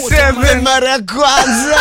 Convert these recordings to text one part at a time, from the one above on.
97 mara ya kwanza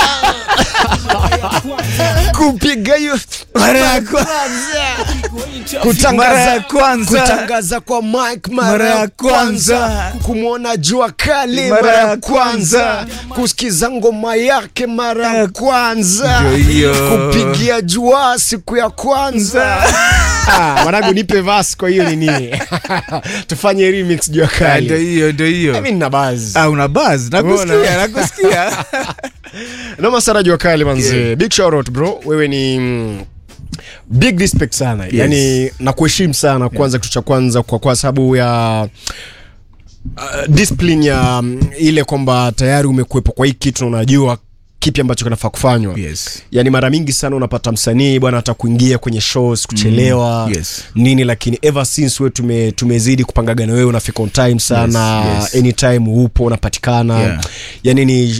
kupiga hiyo Mara ya kwanza. kutangaza Mara ya kwanza. kutangaza kwa mic mara, Mara ya ya kwanza kwanza. kumwona jua kali Mara mara ya ya kwanza kwanza. kusikiza ngoma yake mara ya kwanza Ndio hiyo. kupigia jua siku ya kwanza Ah, mwanangu nipe vas kwa hiyo nini tufanye remix jua Ah, Ndio kali hiyo, ndio hiyo. mimi nina buzz Ah, una buzz. Nakusikia, Unaona? nakusikia. noma sana jua kali manze Yeah. big shout out bro wewe ni mm, big respect sana Yes. yani nakuheshimu sana kwanza kitu cha kwanza kwa, kwa sababu ya uh, discipline ya mm, ile kwamba tayari umekuwepo kwa hii kitu na unajua kipi ambacho kinafaa kufanywa Yes. yani mara mingi sana unapata msanii bwana hata kuingia kwenye shows kuchelewa Mm, yes. nini lakini ever since we tume, tumezidi kupangaga na wewe unafika on time sana Yes, yes. anytime upo unapatikana Yeah. yani ni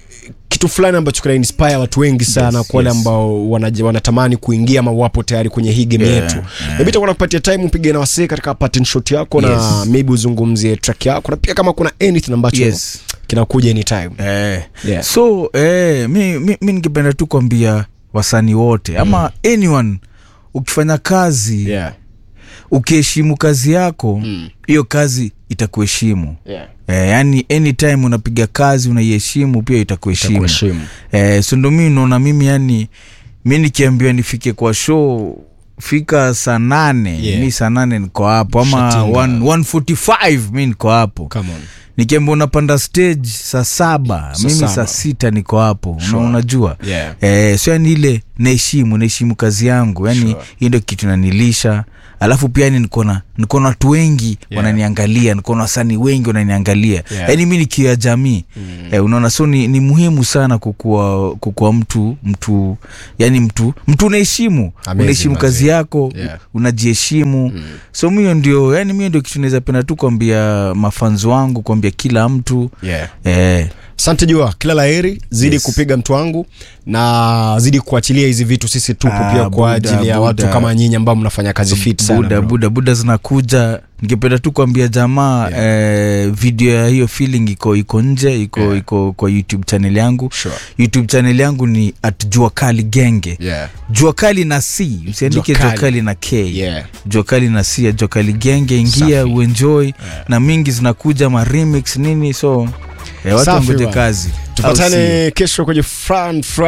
kitu fulani ambacho kina inspire watu wengi sana Yes, kwa wale yes. ambao wanaje- wanatamani kuingia ama wapo tayari kwenye hii game Yeah, yetu yeah. maybe itakuwa nakupatia time upige na wasee katika pattern shot yako na Yes. maybe uzungumzie track yako na pia kama kuna anything ambacho Yes. kinakuja anytime Eh. Yeah. so eh, mi, mi, mi ningependa tu kuambia wasanii wote ama anyone ukifanya kazi yeah. ukiheshimu kazi yako Mm. hiyo kazi itakuheshimu Yeah. eh, yani anytime unapiga kazi unaiheshimu pia itakuheshimu Itakuheshimu. eh, so ndo mi naona mimi yani mi nikiambiwa nifike kwa show fika saa nane Yeah. mi saa nane niko hapo ama Shatinga. 1- 145 mi niko hapo Come on. nikiambia unapanda stage saa saba Saa mimi saba. saa sita niko hapo Una- Sure. unajua Yeah. eh, so yani ile naheshimu naheshimu kazi yangu yani Sure. hii ndio kitu nanilisha alafu pia yani nikona nikona watu wengi Yeah. wananiangalia nikona wasanii wengi wananiangalia Yeah. yani mi nikiwa jamii mm. eh, unaona so ni, ni muhimu sana kukua, kukua mtu mtu yani mtu mtu unaheshimu Amazing, unaheshimu manze. kazi yako Yeah. unajiheshimu mm. so mio ndio yani mio ndio kitu naweza penda tu kuambia mafanzi wangu kuambia kila mtu Yeah. eh, asante jua kila laheri zidi Yes. kupiga mtu wangu na zidi kuachilia hizi vitu sisi tupo Ah, pia kwa Buda, ajili ya watu Buda. kama nyinyi ambao mnafanya kazi fit sana buda bro. buda buda zinakuja ningependa tu kuambia jamaa eh, video ya hiyo feeling iko iko nje iko Yeah. iko kwa youtube channel yangu Sure. youtube channel yangu ni at jua kali genge Yeah. jua kali na c usiandike Jua jua Kali. kali na k Yeah. jua kali na c ya jua kali genge ingia Safi. uenjoy na mingi zinakuja ma remix nini so eh, watu Safi wangoje bwana. kazi Au si? tupatane kesho kwenye front, front